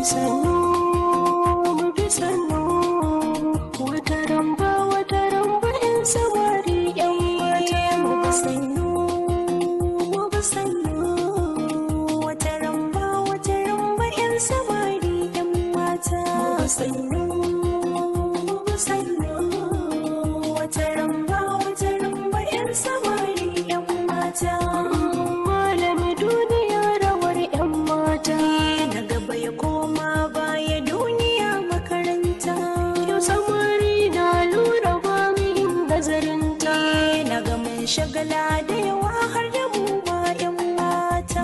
sannu mu bi sannu wata ramba wata ramba in samari yan mata mu bi sannu mu bi sannu wata ramba wata ramba in samari yan mata mu bi sannu mu bi sannu wata ramba wata ramba in samari yan mata malami duniya rawar yan mata na gaba ya koma baya duniya makaranta yau samari na lura ba min nazarinta na ga mun shagala da yawa har da mu ba yan mata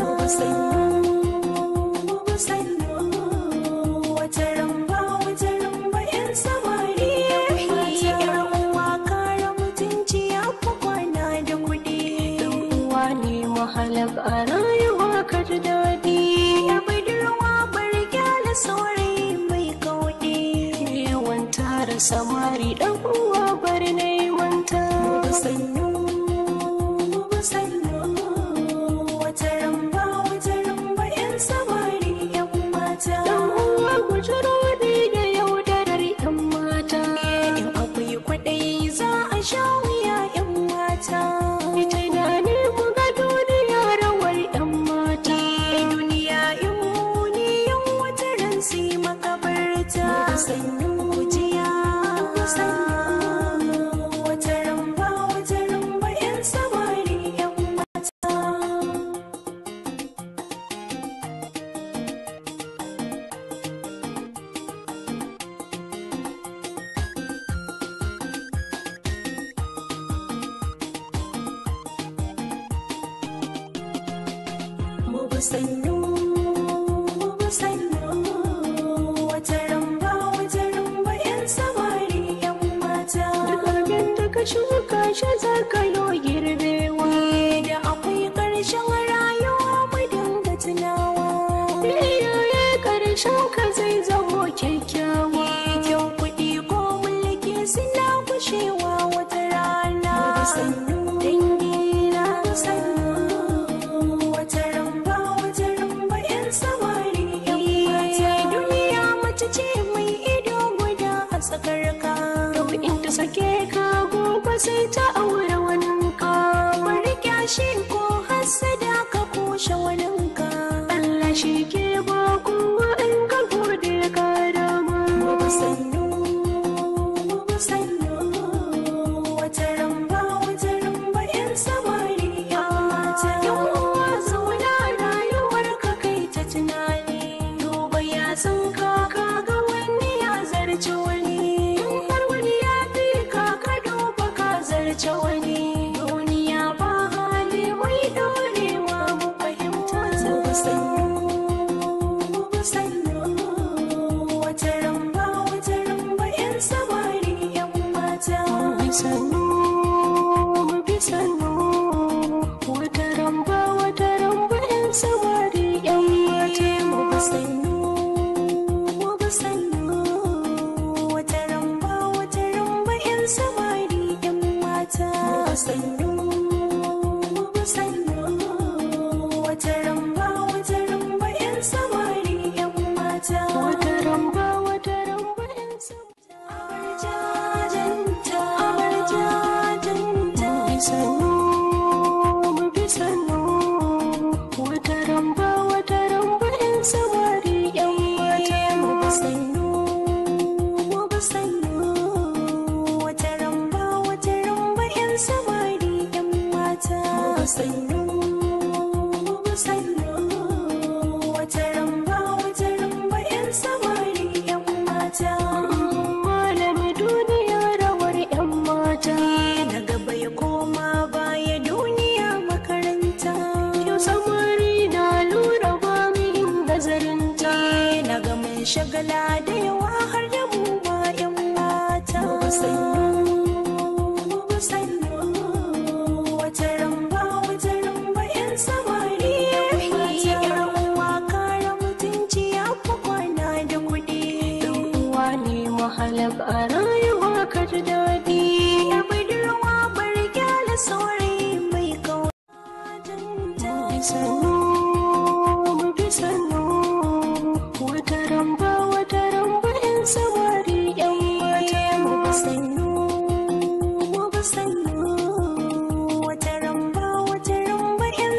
wata ramba wata ramba yan samari yan uwa kara mutunci ya fi kwana da kuɗi yan uwa ne mahalak a rayuwa ka ji daɗi ya budurwa bar gyala saurayi mai kauɗi yawan tara samari ɗan uwa bar neman ta sannu sannu wata ramba wata ramba yan samari yan mata ɗan uwa gujiro ne da yaudarar yan mata in akwai kwaɗayi za a sha wuya yan mata ita na ne mu ga duniya rawar yan mata duniya in muni yan wata ran sai makabarta sannu kujiya sannu wata ramba wata ramba yan samari yan mata mu bi sannu mu bi sannu wata ramba wata ramba yan samari yan mata duk abin da ka shuka shi za ka yo girbewa da akwai ƙarshen rayuwa mu dinga tunawa iyaye ƙarshen ka zai zamo kyakkyawa kyau kuɗi ko mulki suna gushewa wata rana sannu dangina sannu wata ramba wata ramba yan samari yan mata duniya mace ce mai ido guda a tsakar ka yau in ta sake ka gobe sai ta aure waninka bari kyashi ko hasada ka kushe waninka Allah shi ke ba kowa in ka gode ka dama sannu sannu wata ramba wata ramba yan samari yan mata yan uwa zauna rayuwar ka kai ta tunani duba ya san ka ka ga wani ya zarce wani in har wani ya fi ka ka duba ka zarce wani duniya ba hali mai dorewa mu fahimta sannu sannu wata ramba wata ramba yan samari yan mata sannu bi sannu wata ramba wata ramba yan samari yan mata mu bi sannu mu bi sannu wata ramba wata ramba yan samari yan mata sannu mu bi sannu wata ramba wata ramba yan samari yan mata wata ramba wata ramba yan samari abarjajanta abarjajanta sannu mu bi sannu wata ramba wata ramba yan samari yan mata mu bi sannu mu bi sannu wata ramba wata ramba yan samari yan mata mu bi sannu mu bi sannu wata ramba wata ramba yan samari yan mata malami duniya rawar yan mata na gaba ya koma baya duniya makaranta yau samari na lura ba min nazarinta na ga mun shagala da yawa har da mu ba yan mata sannu sannu wata ramba wata ramba yan samari yan uwa kara mutunci ya fi kwana da kuɗi yan uwa ne mahalak a rayuwa ka ji daɗi ya budurwa bar gyala saurayi mai kawai sannu mu bi sannu wata ramba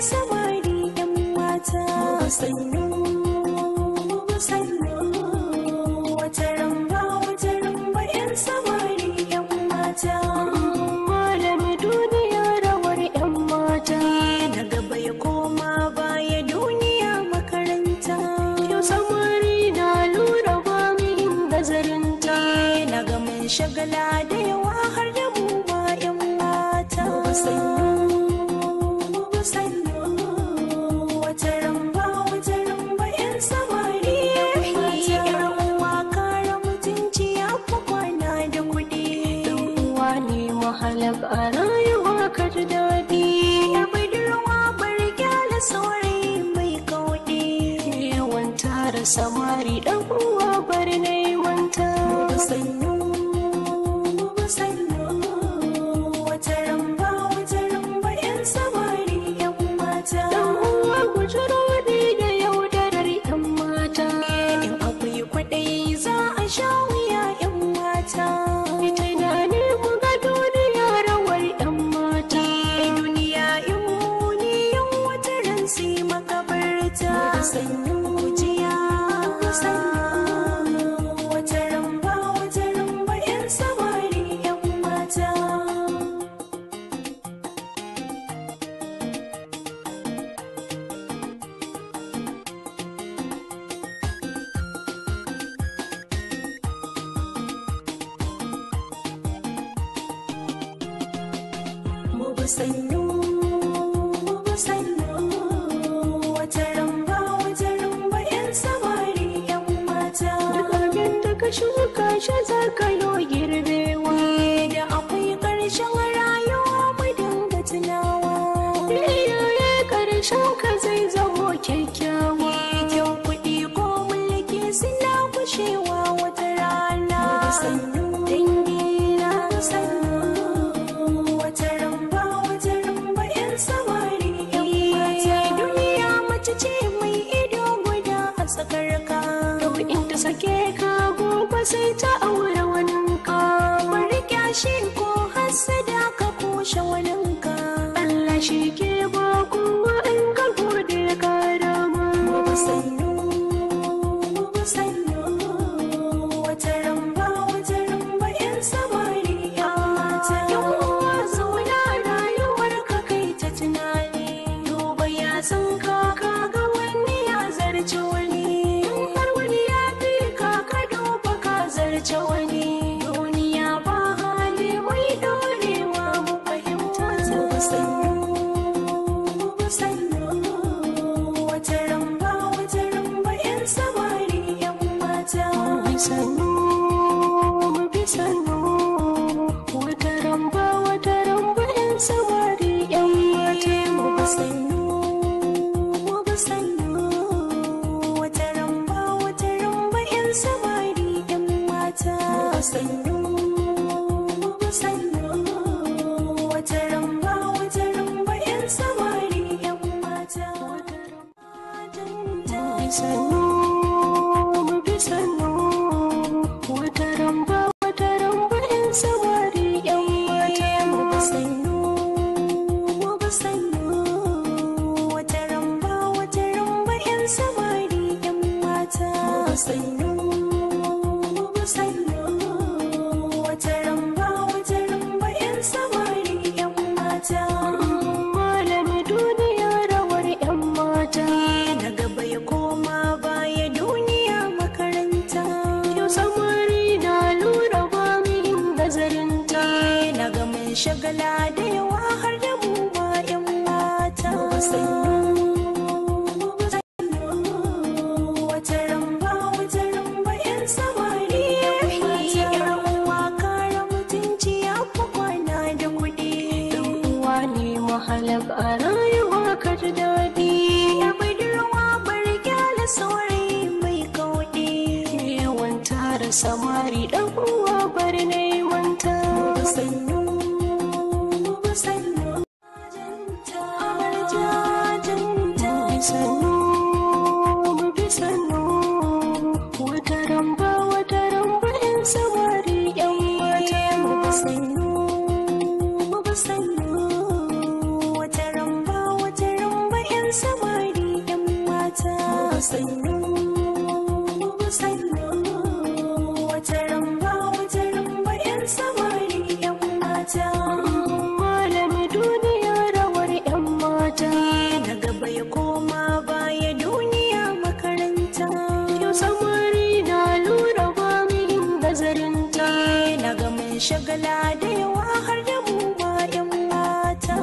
samari yan mata sannu sannu wata ramba wata ramba yan samari yan mata malami duniya rawar yan mata na gaba ya koma baya duniya makaranta yau samari na lura ba mu yin nazarinta na ga mun shagala da yawa har da mu ba yan mata sannu sannu wata ramba wata ramba yan samari yan uwa kara mutunci ya fi kwana da kuɗi uwa ne mahalak a rayuwa ka ji daɗi yar budurwa bar gyala saurayi mai kauɗi yawan tara samari ɗan uwa bar na yi wanta sannu sannu wata ramba wata ramba yan samari yan mata ɗan uwa gujiro ne da yaudarar yan mata in akwai kwaɗayi za a sha wuya yan mata tunani mu ga duniya rawar yan mata duniya in muni yan wata ran sai makabarta sannu jiya sannu wata ramba wata ramba yan samari yan mata mu bi sannu mu bi sannu wata ramba wata ramba yan samari yan mata duk abin da ka shuka shi za ka yo girbewa da akwai ƙarshen rayuwa mu dinga tunawa iyaye ƙarshen ka zai zamo kyakkyawa kyau kuɗi ko mulki suna kushewa wata rana sannu dangina sannu wata ramba wata ramba yan samari yan mata duniya mace ce mai ido guda a tsakar ka yau in ta sake ka gobe sai ta aure waninka bari kyashi ko hasada ka kushe waninka Allah shi ke ba kowa in ka gode ka dama sannu sannu wata ramba wata ramba yan samari yan mata yan uwa zauna rayuwar ka kai ta tunani duba ya san ka ka ga wani ya zarce wani in har wani ya fi ka ka duba ka zarce wani duniya ba hali mai dorewa mu fahimta ta sannu sannu wata ramba wata ramba yan samari yan mata sannu mu bi sannu wata ramba wata ramba yan samari yan mata mu bi sannu mu bi sannu wata ramba wata ramba yan samari yan mata sannu mu bi sannu wata ramba wata ramba yan samari yan mata sannu mu bi sannu wata ramba wata ramba yan samari yan mata mu bi sannu mu bi sannu wata ramba wata ramba yan samari yan mata sannu mu bi sannu wata ramba wata ramba yan samari yan mata malami duniya rawar yan mata na gaba ya koma baya duniya makaranta yau samari na lura ba mu yin nazarinta na ga mun shagala da yawa har da mu ba yan mata wata ramba wata ramba yan samari yan uwa kara mutunci ya fi kwana da kuɗi uwa ne mahalak a rayuwa ka ji daɗi yar budurwa bar gyala saurayi mai kauɗi yawan tara samari ɗan uwa bar na yi wanta sannu sannu sannu mu bi sannu wata ramba wata ramba yan samari yan mata mu bi sannu mu bi sannu wata ramba wata ramba samari yan mata sannu sannu wata ramba wata ramba yan samari yan mata malami duniya rawar yan mata na gaba ya koma baya duniya makaranta yau samari na lura ba min nazarinta na ga mun shagala da yawa har da mu ma yan mata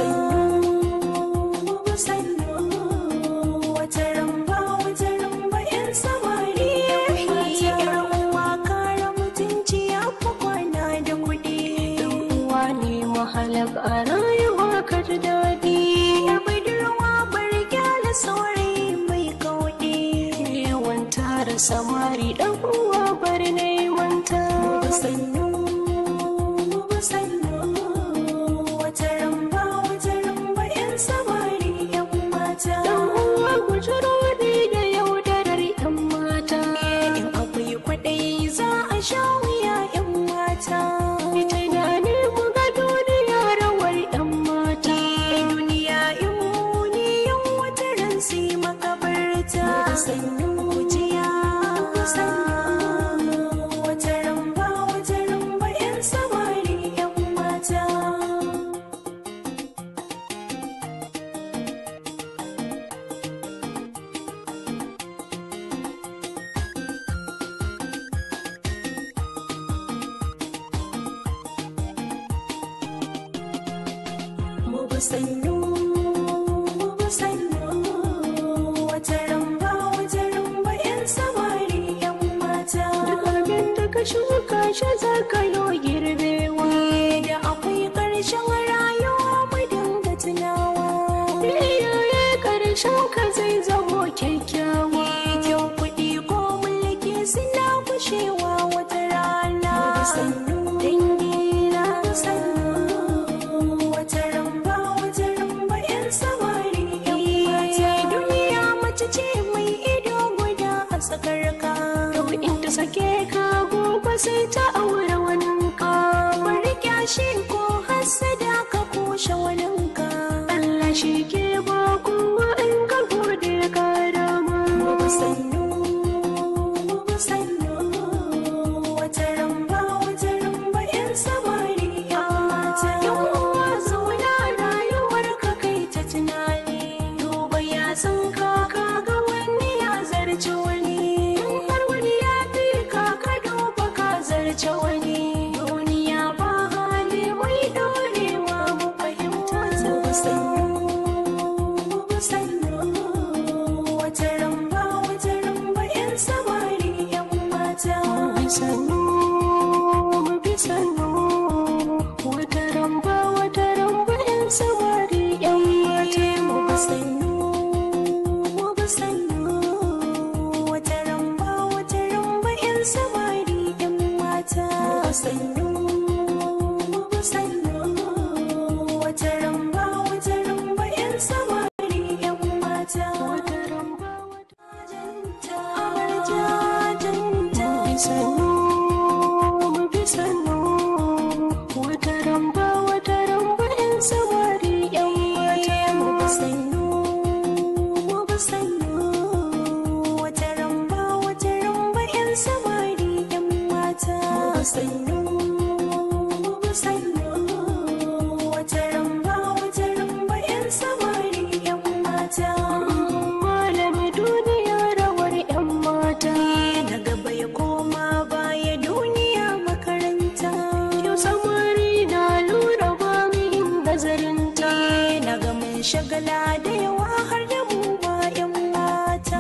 sannu sannu wata ramba wata ramba yan samari yan mata yan uwa kara mutunci ya fi kwana da kuɗi yan uwa ne mahalab a rayuwa ka ji daɗi yar budurwa bar gyala saurayi mai kauɗi yawan tara samari ɗan uwa bar neman ta sannu sannu wata ramba wata ramba yan samari yan mata ɗan uwa gujiro ne da yaudarar yan mata in akwai kwaɗayi za a sha wuya yan mata ita na ne mu ga duniya rawar yan mata duniya in muni yan wata ran sai makabarta sannu kujiya sannu wata ramba wata ramba yan samari yan mata Mugu sannu, mugu sannu, wata ramba, wata ramba ‘yan samari ‘yan mata. Duk abin da ka shuka shi za ka yo girbewa. Da akwai ƙarshen rayuwa mu dinga tunawa. Iyaye ƙarshen ka zai zamo kyakkyawa. Kyau kuɗi ko mulki suna kushewa wata rana. Sannu, dangina, sannu. wata ramba wata ramba yan samari yan mata duniya mace ce mai ido guda a tsakarka yau in ta sake ka gobe sai ta aure waninka bari kyashi ko hasada ka kushe waninka Allah shi ke ba kowa in ka gode ka dama sannu sannu wata ramba wata ramba yan samari yan mata yan uwa zauna rayuwar ka kai ta tunani duba ya san ka ka ga wani ya zarce wani in har wani ya fi ka ka duba ka zarce wani duniya ba hali mai dorewa mu fahimta ta sannu sannu wata ramba wata ramba yan samari yan mata sannu bi sannu wata ramba wata ramba yan samari yan mata mu bi sannu mu bi sannu wata ramba wata ramba yan samari yan mata sannu mu bi sannu wata ramba wata ramba yan samari yan mata wata ramba wata janta janta sannu mu bi sannu wata ramba wata ramba yan samari yan mata mu bi sannu mu bi sannu wata ramba wata ramba yan samari yan mata sannu mu bi sannu wata ramba wata ramba yan samari yan mata malami duniya rawar yan mata na gaba ya koma baya duniya makaranta yau samari na lura ba min nazarinta na ga mun shagala da yawa har da mu ma yan mata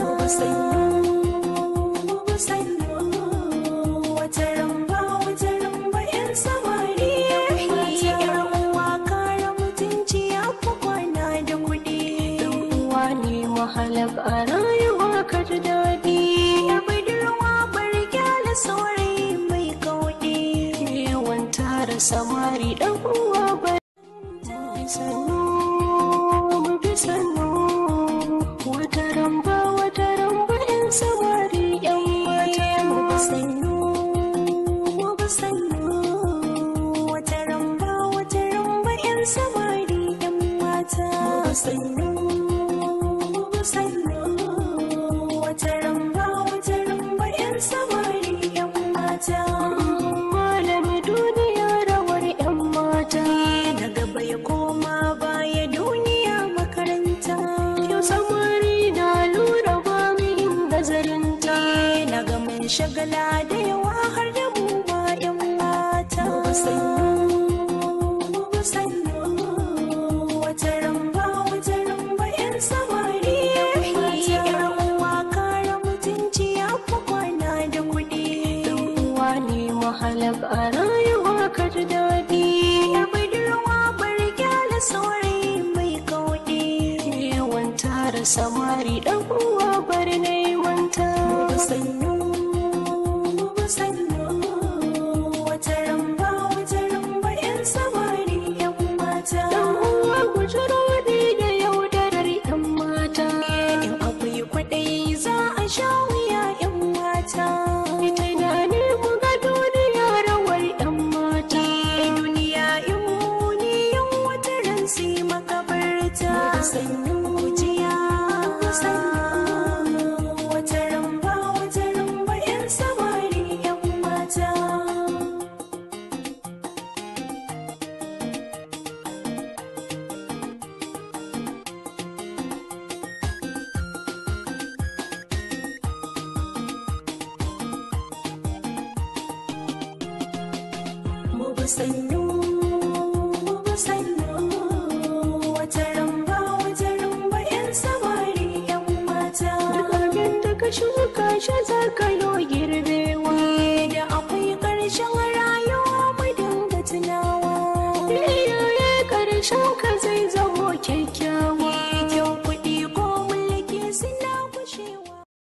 sannu sannu wata ramba wata ramba yan samari yan mata yan uwa kara mutunci ya fi kwana da kuɗi yan uwa ne mahalab a rayuwa ka ji daɗi yar budurwa bar gyala saurayi mai kauɗi yawan tara samari ɗan uwa bar sannu bi sannu wata ramba wata ramba yan samari yan mata mu bi sannu mu bi sannu wata ramba wata ramba yan samari yan mata sannu sannu wata ramba wata ramba yan samari yan mata malami duniya rawar yan mata na gaba ya koma baya duniya makaranta yau samari na lura ba mu yin nazarinta na ga mun shagala da yawa har da mu ba yan mata sannu sannu wata ramba wata ramba yan samari yan uwa kare mutunci ya fi kwana da kuɗi uwa ne mahalak a rayuwa ka ji daɗi yar budurwa bar gyala saurayi mai kauɗi yawan tara samari ɗan uwa bar neman ta sannu sannu wata ramba wata ramba yan samari yan mata dan uwa gujiro ne da yaudarar yan mata in akwai kwaɗayi za a sha wuya yan mata ita na ne mu ga duniya rawar yan mata duniya in muni yan wata ran sai makabarta sannu jiya sannu wata ramba wata ramba yan samari yan mata mu bi sannu mu bi sannu wata ramba wata ramba yan samari yan mata duk abin da ka shuka shi za